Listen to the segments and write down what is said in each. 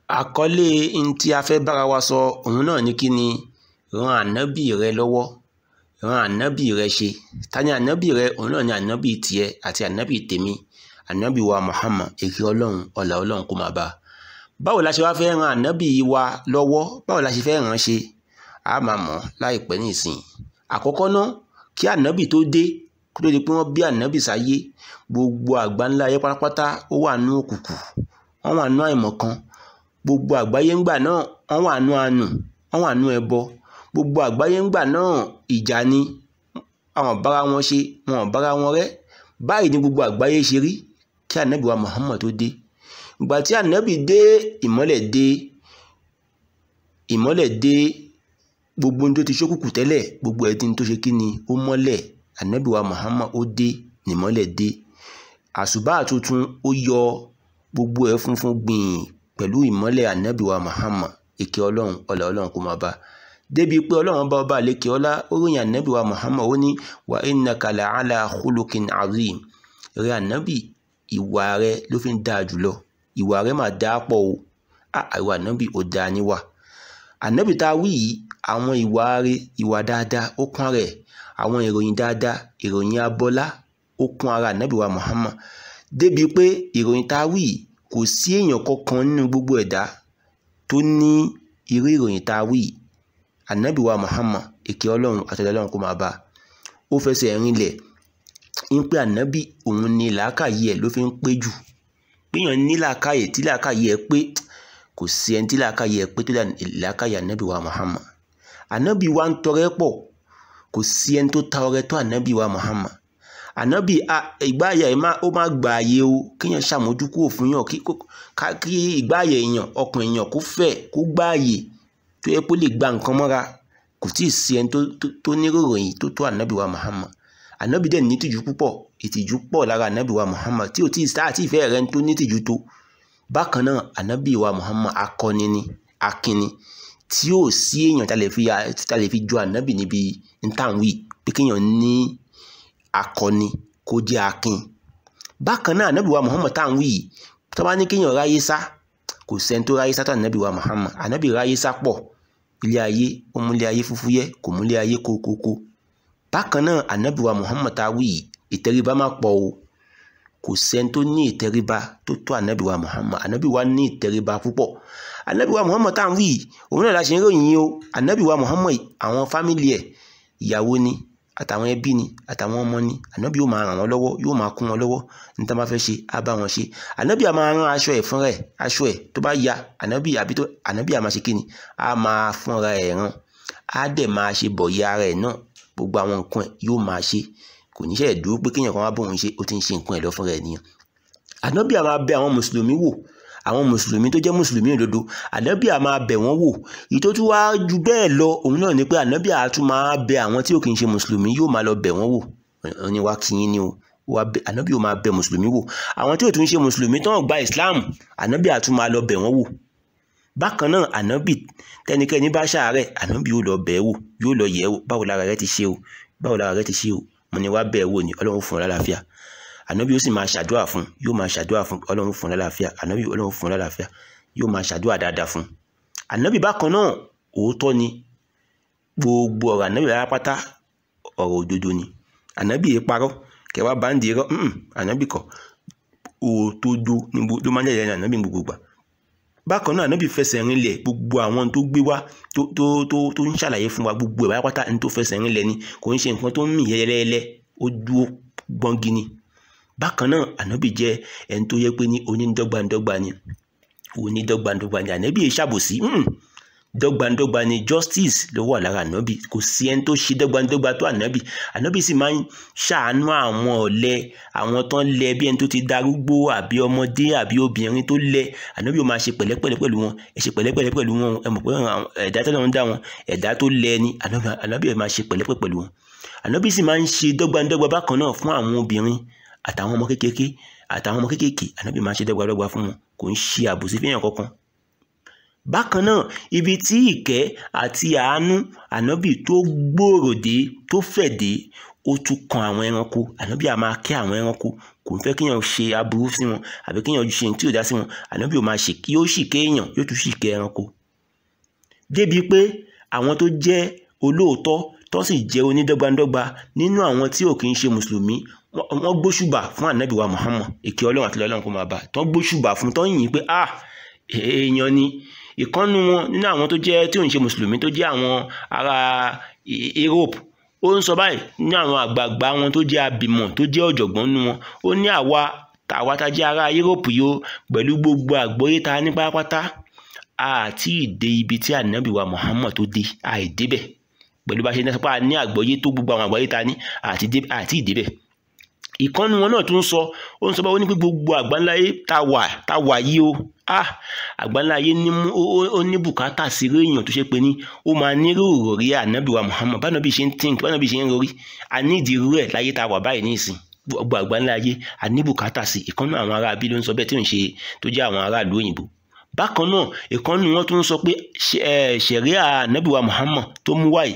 àkọlé n tí a fẹ́ bára wa sọ òun náà ní kí ni ran ànábì rẹ lọ́wọ́ ran ànábì rẹ ṣe ta ni ànábì rẹ òun náà ni ànábì tiẹ̀ àti ànábì tèmi ànábì wa Muhammad èké ọlọ́run ọlà ọlọ́run kó máa bá a báwo la ṣe wá fẹ́ ran ànábì wa lọ́wọ́ báwo la ṣe fẹ́ ràn án ṣe a máa mọ̀ láìpẹ́ nísìnyí àkọ́kọ́ náà kí ànábì tó dé kó tó di pé wọ́n bí ànábì sáyé gbogbo àgbáńlá ayé pátápátá ó wà nú òkùnkùn wọ́n wà nú àìmọ̀kan gbogbo àgbáyé ńgbà náà wọ́n wà nú àánú wọ́n wà nú ẹbọ gbogbo àgbáyé ńgbà náà ìjà ni àwọn bára wọn ṣe wọn ò bára wọn rẹ́ báyìí ni gbogbo àgbáyé ṣe rí kí ànábì wa Muhammad tó dé ìgbà tí ànábì dé ìmọ́lẹ̀ dé ìmọ́lẹ̀ dé gbogbo ohun tó ti ṣókùnkùn tẹ́lẹ̀ gbogbo ẹ̀ tí ń tó ṣe kí ni ó mọ́lẹ̀ ànábì wa Muhammad ó dé nìmọ́lẹ̀ dé àṣùbà tuntun ó yọ gbogbo ẹ̀ funfun gbìn pẹ̀lú ìmọ́lẹ̀ ànábì wa Muhammad èké ọlọ́run ọlà ọlọ́run kó máa bá débi pé ọlọ́run bá ọba àlékè ọlá ó ròyìn ànábì wa Muhammad ó ní wa innaka la'ala khuluqin azim rẹ ànábì ìwà rẹ ló fi ń dáa jùlọ ìwà rẹ máa dáa pọ̀ o àìwà ànábì ò dáa níwà ànábì tá a wí yìí àwọn ìwà rẹ ìwà dáadáa ó kún rẹ̀ àwọn ìròyìn dáadáa ìròyìn abọ́lá ó kún ara ànábì wa Muhammad débi pé ìròyìn tá a wí yìí kò sí èèyàn kankan nínú gbogbo ẹ̀dá tó ní irú ìròyìn tá a wí yìí ànábì wa Muhammad èké ọlọ́run àtẹ̀lẹ́ ọlọ́run kó máa bá a ó fẹsẹ̀ rinlẹ̀ ń pé ànábì òun ni làákàyè ẹ̀ ló fi ń pé jù péyàn ní làákàyè tí làákàyè ẹ̀ pé kò sí ẹni tí làákàyè ẹ̀ pé tó làákàyè ànábì wa Muhammad ànábì wa ń tọrẹ pọ̀ kò sí ẹni tó ta ọrẹ tó ànábì wa Muhammad ànábì ìgbáyà ẹ̀ ó má gbà àyè o kéèyàn ṣàmójúkú òfin yàn kí ìgbáyà èèyàn ọkàn èèyàn kó fẹ̀ kó gbà àyè tó yẹ kó lè gba nǹkan mọ́ra kò tí ì sí ẹni tó níròyìn tó tó ànábì wa Muhammad ànábì dẹ̀ ní tìjú púpọ̀ ìtìjú pọ̀ lára ànábì wa Muhammad tí ò tí ì sáà tí ìfẹ́ rẹ̀ ń tó ní tìjú tó bákan náà ànábì wa Muhammad akọni ni akínni tí ò sí èèyàn tá lè fi jọ ànábì níbi ntàwí pé kéèyàn ní akọni kó jẹ́ akin bákan náà ànábì wa Muhammad táwọn yìí tó bá ní kéèyàn ráyé sá kò sẹ́ni tó ráyé sá tó ànábì wa Muhammad ànábì ráyé sá pọ̀ ilé ayé ó mú ilé ayé fúfúyẹ́ kò mú ilé ayé kókókó bákan náà ànábì wa Muhammad táwọn yìí ìtẹríba má pọ̀ o kò sẹ́ni tó ní ìtẹríba tó tó ànábì wa Muhammad ànábì wa ní ìtẹríba púpọ̀ ànábì wa Muhammad táwọn yìí òun náà la ṣe ń ròyìn yìí o ànábì wa Muhammad àwọn fámìlì ẹ̀ ìyàwó ni àtàwọn ẹbí ni àtàwọn ọmọ ni ànábì yóò máa ràn wọ́n lọ́wọ́ yóò máa kún wọn lọ́wọ́ ní tá a bá fẹ́ ṣe á bá wọn ṣe ànábì á máa rán aṣọ ẹ̀ fúnra ẹ̀ aṣọ ẹ̀ tó bá ya ànábì àbí tó ànábì á máa ṣe kíni á máa fúnra ẹ̀ rán á dẹ̀ máa ṣe bọ̀yì ara ẹ̀ náà gbogbo àwọn nǹkan ẹ̀ yóò máa ṣe kò ní ṣe dúró pé kéèyàn kan wá bóun ṣe ó ti ń ṣe nǹkan ẹ̀ lọ fúnra ẹ̀ nìyẹn ànábì á máa bẹ àwọn mùsùlùmí wò àwọn mùsùlùmí tó jẹ́ mùsùlùmí òdodo ànábì á máa bẹ̀ wọ́n wò èyí tó tún wá ju bẹ́ẹ̀ lọ òun náà ni pé ànábì á tún máa bẹ àwọn tí ò kì í ṣe mùsùlùmí yóò máa lọ bẹ̀ wọ́n wò ní wá kí yín ni o ànábì ó máa bẹ mùsùlùmí wò àwọn tí ò tún ṣe mùsùlùmí tó ń gba Islam ànábì á tún máa lọ bẹ̀ wọ́n wò bákan náà ànábì tẹnikẹ́ni bá ṣàárẹ̀ ànábì yóò lọ bẹ̀ wò yóò lọ yẹ̀ wò báwo lára rẹ ti ṣe o báwo lára rẹ ti ṣe o mo ní wá bẹ̀ wò ni Ọlọ́run fún ọ lálàáfíà ànábì yóò sì máa ṣàdúrà fún yóò máa ṣàdúrà fún ọlọ́run fún lálàáfíà ànábì ọlọ́run fún lálàáfíà yóò máa ṣàdúrà dáadáa fún ànábì bákan náà òótọ́ ni gbogbo ọ̀rọ̀ ànábì rárá pátá ọ̀rọ̀ òdodo ni ànábì yìí parọ́ kẹwàá bá ń di irọ́ ànábì kọ́ òótódó ló máa ń jẹ́ ànábì gbogbo gbà bákan náà ànábì fẹsẹ̀ rinlẹ̀ gbogbo àwọn tó gbé wá tó tó tó ń ṣàlàyé fún wa gbogbo ẹ̀ pátá ní tó fẹsẹ̀ rinlẹ̀ ni kò ń ṣe nǹkan tó ń mì yẹ́lẹ́yẹ́lẹ́ ó dúró gbọ́ngi ni bákan náà ànábì jẹ́ ẹni tó yẹ pé ní onídọ́gbandọ́gba ni onídọ́gbandọ́gba ni ànábì yìí ṣàbòsí dọ́gbandọ́gba ni justice ló wà lára ànábì kò sí ẹni tó ṣe dọ́gbandọ́gba tó ànábì ànábì sì máa ń ṣàánú àwọn ọ̀lẹ àwọn tán lẹ bí ẹni tó ti darúgbó àbí ọmọdé àbí obìnrin tó lẹ ànábì yóò máa ṣe pẹ̀lẹ́pẹ̀lẹ́ pẹ̀lú wọn ẹ ṣe pẹ̀lẹ́pẹ̀lẹ́ pẹ̀lú wọn ẹ mọ̀ pé ẹ̀dá tó lọ́n dá wọn ẹ̀dá tó lẹ ni ànábì yóò máa ṣe pẹ̀lẹ́pẹ̀ pẹ̀lú wọn ànábì sì máa ń ṣe dọ́gbandọ́gba bákan náà fún àwọn obìnrin àtàwọn ọmọ kékeré àtàwọn ọmọ kékeré ànábì máa ń ṣe dọ́gbadọ́gba fún wọn kò ń ṣe àbòsí fẹ́yàn kankan bákan náà ibi tí ìkẹ́ àti àánú ànábì tó gbòòrò dé tó fẹ̀ dé ó tún kan àwọn ẹranko ànábì á máa kẹ́ àwọn ẹranko kò ń fẹ́ kéèyàn ṣe aburú sí wọn àbí kéèyàn ṣe tí ò dá sí wọn ànábì ò máa ṣe kí ó sì kéèyàn yóò tún sì kẹ́ ẹranko débi pé àwọn tó jẹ́ olóòótọ́ tó sì jẹ́ onídọ́gbandọ́gba nínú àwọn tí ò kì í ṣe mùsùlùmí wọ́n gbóṣùbà fún ànábì wa Muhammad èké ọlọ́run àti ọlọ́run kò máa bá tó gbóṣùbà fún tó yìn pé ah èèyàn ni ìkànnù wọn nínú àwọn tó jẹ́ tí ò ń ṣe mùsùlùmí tó jẹ́ àwọn ará Europe ó ń sọ báyìí ní àwọn àgbààgbà wọn tó jẹ́ abìmọ̀ tó jẹ́ ọ̀jọ̀gbọ́n nínú wọn ó ní àwa àwa tá jẹ́ ará Europe yìí ó pẹ̀lú gbogbo àgbọ́yé ta ní pátápátá àti ìdè ibi tí ànábì wa Muhammad tó dé àìdébẹ̀ pẹ̀lú bá ṣe ní sọpá ní àgbọ́yé tó gbogbo àwọn àgbọ́yé ta ní àti ìdébẹ̀ ìkànnì wọn náà tún sọ ó ń sọ bá ó ní pé gbogbo àgbáńláyé tá wà tá wà yìí o ah àgbáńláyé ó ní bùkátà sí irú èèyàn tó ṣe pé ní ó máa nírú òròrí ànábì wa Muhammad bánábì ṣe ń think bánábì ṣe ń rorí a ní ìdí irú ẹ̀ láyé tá wà báyìí nísìn gbogbo àgbáńláyé a ní bùkátà sí ìkànnì àwọn ará abí ló ń sọ bẹ́ẹ̀ tí ò ń ṣe tó jẹ́ àwọn aráàlú òyìnbó bákan náà ìkànnì wọn tún sọ pé ṣẹ̀ríà ànábì wa Muhammad tó mú wáyìí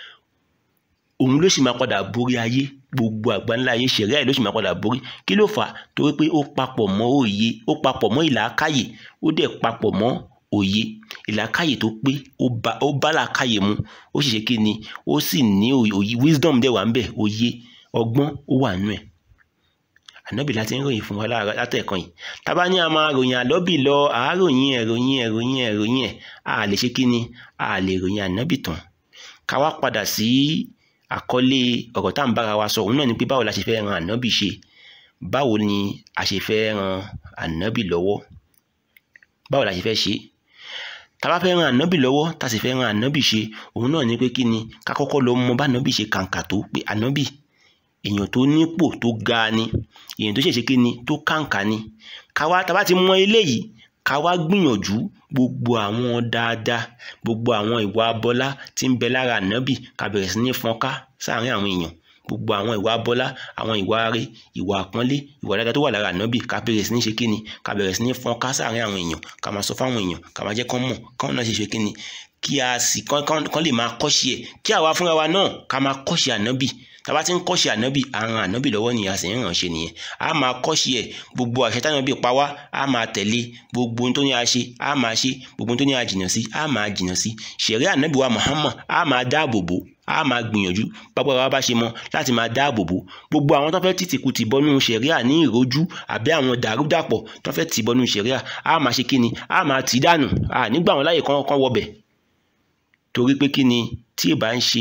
òun ló sì máa padà borí ayé gbogbo àgbáńlá ayé ṣẹ̀ríà ló sì máa padà borí kí ló fà á torí pé ó papọ̀ mọ́ òye ó papọ̀ mọ́ ìlàákàyè ó dẹ̀ papọ̀ mọ́ òye ìlàákàyè tó pé ó bá làákàyè mu ó sì ṣe kí ni ó sì ní òye wisdom dẹ̀ wà ń bẹ̀ òye ọgbọ́n ó wà nù ẹ̀ ànábì láti ń ròyìn fún wa látẹ̀kan yìí tábà ní a máa ròyìn àlọ́bì lọ àáròyìn ẹ̀ ròyìn ẹ̀ ròyìn ẹ̀ ròyìn ẹ̀ a lè ṣe kí ni a lè ròyìn ànábì tán ká wá padà sí àkọlé ọ̀rọ̀ tá à ń bára wa sọ òun náà ni pé báwo la ṣe fẹ́ ran ànábì ṣe báwo ni a ṣe fẹ́ ran ànábì lọ́wọ́ báwo la ṣe fẹ́ ṣe tá a bá fẹ́ ran ànábì lọ́wọ́ tá a sì fẹ́ ran ànábì ṣe òun náà ni pé kí ni ká kọ́kọ́ lọ mọ bá ànábì ṣe kàǹkà tó pé ànábì èèyàn tó nípò tó ga ni èèyàn tó ṣèṣe kí ni tó kàǹkà ni ká wá tá a bá ti mọ eléyìí ká wá gbìyànjú gbogbo àwọn dáadáa gbogbo àwọn ìwà abọ́lá tí ń bẹ lára ànábì ká bẹ̀rẹ̀ sí ní fọ́nká sáàárín àwọn èèyàn gbogbo àwọn ìwà abọ́lá àwọn ìwà arẹ ìwà àpọ́nlé ìwà dáadáa tó wà lára ànábì ká bẹ̀rẹ̀ sí ní ṣe kíni ká bẹ̀rẹ̀ sí ní fọ́nká sáàárín àwọn èèyàn ká máa sọ fáwọn èèyàn ká máa jẹ́ kán mọ̀ kán náà ṣe ṣe kíni kí a sì kán lè máa kọ́ṣe ẹ̀ kí àwa fúnra wa náà ká máa kọ́ṣe ànábì tàbá ti ń kọ́ṣe ànábì àrùn ànábì lọ́wọ́ nìyà sì ń ràn ṣe nìyẹn a máa kọ́ṣe ẹ̀ gbogbo àṣẹ tànábì pa wá a máa tẹ̀lé gbogbo ohun tó ní a ṣe a máa ṣe gbogbo ohun tó ní a jìnnà sí a máa jìnnà sí ṣẹ̀rí ànábì wa Muhammad a máa dáàbò bò a máa gbìyànjú pápá wa bá ṣe mọ láti máa dáàbò bò gbogbo àwọn tó fẹ́ tìtìkù tì bọ́nú ṣẹ̀ríà ní ìrojú àbí àwọn dàrúdàpọ̀ tó fẹ́ tì bọ́nú ṣẹ̀ríà a máa ṣe kíni a máa tì dànù a nígbà wọn láyè kán kán wọbẹ̀ torí pé kíni tí ì bá ń ṣe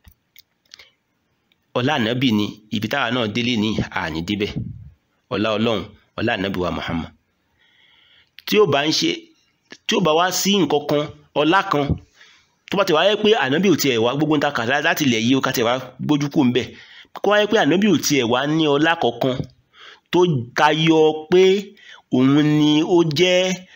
ọlá ànábì ni ibi táwa náà délé ní àní débẹ̀ ọlá ọlọ́run ọlá ànábì wa Muhammad tí ó bá ń ṣe tí ó bá wá sí nǹkan kan ọlá kan tó bá ti wáyé pé ànábì ò tiẹ̀ wá gbogbo nta kà láti ilẹ̀ yìí ó ká tiẹ̀ wá gbójú kù ńbẹ̀ kó wáyé pé ànábì ò tiẹ̀ wá ní ọlá kankan tó tayọ pé òun ni ó jẹ́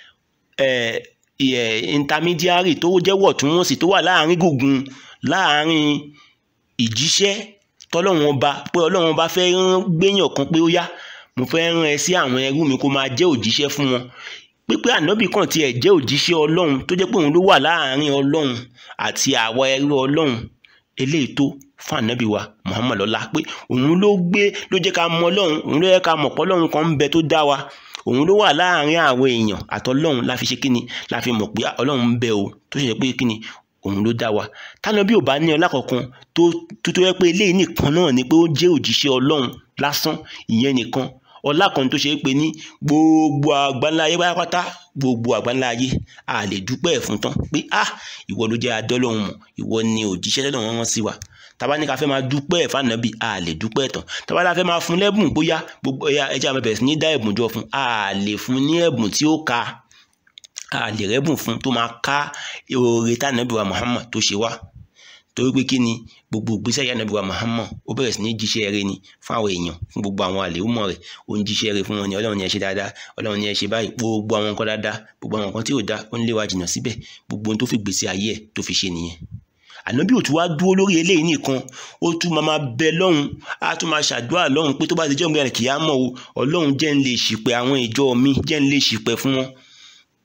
intermediary tó jẹ́ wọ̀túnwọ̀sì tó wà láàrin gùngùn láàrin ìjíṣẹ́ tọ́lọ́run ọba pé ọlọ́run ọba fẹ́ rán gbéyàn kan pé ó yá mo fẹ́ rán ẹ sí àwọn ẹrú mi kó máa jẹ́ òjíṣẹ́ fún wọn pípé ànábì kan tiẹ̀ jẹ́ òjíṣẹ́ ọlọ́run tó jẹ́ pé òun ló wà láàárín ọlọ́run àti àwa ẹrú ọlọ́run eléyìí tó fún ànábì wa Muhammad lọ́lá pé òun ló gbé ló jẹ́ ká mọ ọlọ́run òun ló yẹ ká mọ̀ pé ọlọ́run kan ń bẹ tó dá wa òun ló wà láàárín àwọn èèyàn àtọlọ́run la fi ṣe kíni la fi mọ̀ pé ọlọ́run ń bẹ o tó ṣe pé kíni òun ló dá wa tánà bí ò bá ní ọlá kankan tó tó yẹ pé eléyìí nìkan náà ni pé ó jẹ́ òjíṣẹ́ ọlọ́run lásán ìyẹn nìkan ọlá kan tó ṣe é pé ní gbogbo àgbáńlá ayé pátápátá gbogbo àgbáńlá ayé a lè dúpẹ́ ẹ̀ fún tán pé ah ìwọ ló jẹ́ adọ́lọ́hún mọ̀ ìwọ ni òjíṣẹ́ lọ́dọ̀ wọn sí wa tàbá ní ká fẹ́ máa dúpẹ́ ẹ̀ fànàbì a lè dúpẹ́ ẹ̀ tán tàbá la fẹ́ máa fún lẹ́bùn bóyá gbogbo ẹ̀yà ẹja àmọ́ bẹ̀rẹ̀ sí ní dá ẹ̀bùn jọ fún a lè fún ní ẹ̀bùn tí ó ka a lè rẹ́bùn fún tó máa ká oore tànàbì wa Muhammad tó ṣe wá torí pé kí ni gbogbo ìgbésẹ̀ yà nàbí wa Muhammad ó bẹ̀rẹ̀ sí ní jíṣẹ́ rere ni fún àwọn èèyàn fún gbogbo àwọn àlèhùmọ̀ rẹ̀ ó ń jíṣẹ́ rere fún wọn ni ọlọ́run ni ẹ ṣe dáadáa ọlọ́run ni ẹ ṣe báyìí gbogbo àwọn nǹkan dáadáa gbogbo àwọn nǹkan tí ò dá ó ń lé wa jìnnà síbẹ̀ gbogbo ohun tó fi gbèsè ayé ẹ̀ tó fi ṣe nìyẹn ànábì ò tún wá dúró lórí eléyìí nìkan ó tún máa máa bẹ lọ́hùn á tún máa ṣàdúrà lọ́hùn pé tó bá ti jẹ́ òǹgbẹ́ kìí á mọ̀ o ọlọ́run jẹ́ ń lè ṣìpẹ̀ àwọn ìjọ mi jẹ́ ń lè ṣìpẹ̀ fún wọn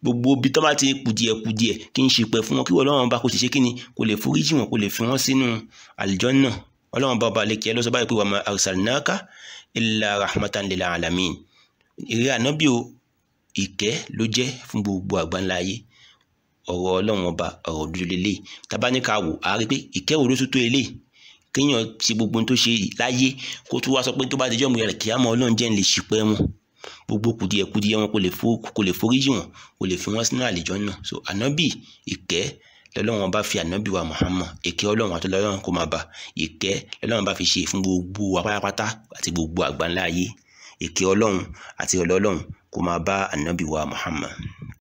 gbogbo ibi tó bá ti kùdìẹ̀kùdìẹ̀ kí n ṣìpẹ̀ fún wọn kí ọlọ́run bá kó sì ṣe kí ni kó lè foríjì wọn kó lè fi wọn sínú àlùjánnà ọlọ́run bá ọba lẹ́kẹ̀ẹ́ lọ́sọ̀ báyìí pé wa ma arsalnaka illa rahmatan lil alamin eré ànábì o ìkẹ́ ló jẹ́ fún gbogbo àgbáńlá ayé ọ̀rọ̀ ọlọ́run ọba ọ̀rọ̀ dúdú lélẹ̀ tábánikà wò á rí pé ìkẹ́ wo ló tún tó eléyìí kéèyàn ṣe gbogbo ohun tó ṣe láyé kó tún wá sọ pé tó bá dijọ́ mi rẹ̀ kí á mọ ọlọ́run jẹ́ ń lè ṣìpẹ́ wọn gbogbo kùdìẹ̀kùdìẹ̀ wọn kò lè foríjì wọn kò lè fi wọn sínú àlùjánnà so ànábì ìkẹ́ lọ́lọ́run bá fi ànábì wa Muhammad ìkẹ́ ọlọ́run àti ọlọ́run kó máa bá ìkẹ́ lọ́lọ́run bá fi ṣe fún gbogbo wa pátápátá àti gbogbo àgbáńlá ayé ìkẹ́ ọlọ́run àti ọlọ́run kó máa bá ànábì wa Muhammad.